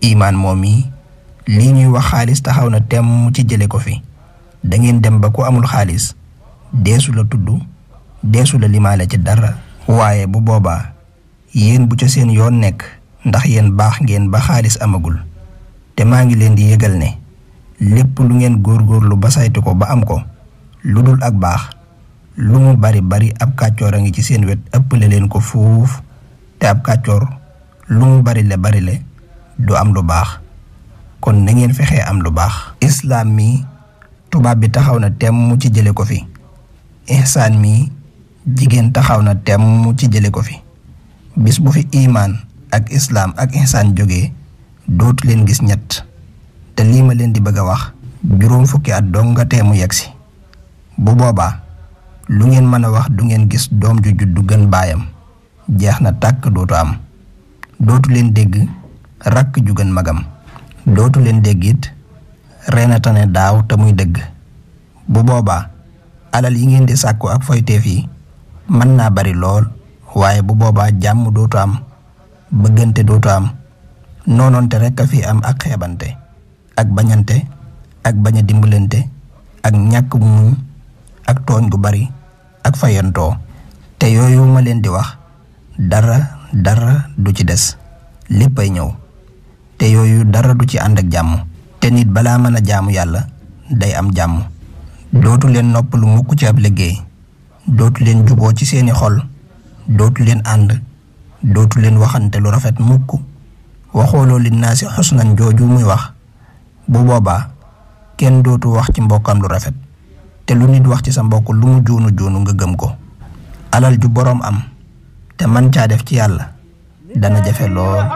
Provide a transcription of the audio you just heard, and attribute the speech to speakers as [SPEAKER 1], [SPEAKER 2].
[SPEAKER 1] imaan moom yi lii ñuy wax xaalis taxaw na temm ci jële ko fi da ngeen dem ba ku amul xaalis deesu la tudd deesu la limaale ci dara waaye bu boobaa yéen bu ca seen yoon nekk ndax yéen baax ngeen ba xaalis amagul te maa ngi leen di yëgal ne lépp lu ngeen góorgóorlu ba saytu ko ba am ko lu dul ak baax lu mu bari bari ab kàccoor a ngi ci seen wet ëppale leen ko fuuf te ab kàccoor lu mu bari le bari le du am lu baax kon na ngeen fexee am lu baax islaam mi tubaab bi taxaw na temm ci jële ko fi ihsaan mi jigéen taxaw na temm ci jële ko fi bis bu fi imaan ak islaam ak ihsaan jógee dootu leen gis ñett te lii ma leen di bëgg a wax juróom fukki at dong nga teemu yegg si bu boobaa lu ngeen mën a wax du ngeen gis doom ju juddu gën baayam jeex na tàkk dootu am dootu leen dégg rakk ju gën magam dootu leen dégg it reena tane daaw te muy dëgg bu boobaa alal yi ngeen di sàkku ak foyteef yi mën naa bari lool waaye bu boobaa jàmm dootu am bëggante dootu am noonoonte rekk a fi am ak xeebante ak bañante ak bañ a dimbalante ak ñàkk muñ ak tooñ gu bari ak fayantoo te yooyu ma leen di wax dara dara du ci des léppay ñëw te yooyu dara du ci ànd ak jàmm te nit balaa mën a jaamu yàlla day am jàmm dootu leen nopp lu mukk ci ab liggéey dootu leen juboo ci seeni xol dootu leen ànd dootu leen waxante lu rafet mukk waxooloo li naa si xusnan jooju muy wax bu boobaa kenn dootu wax ci mbokkam lu rafet te lu nit wax ci sa mbokk lu mu juunu juunu nga gëm ko alal ju boroom am te man caa def ci yàlla dana jafe lool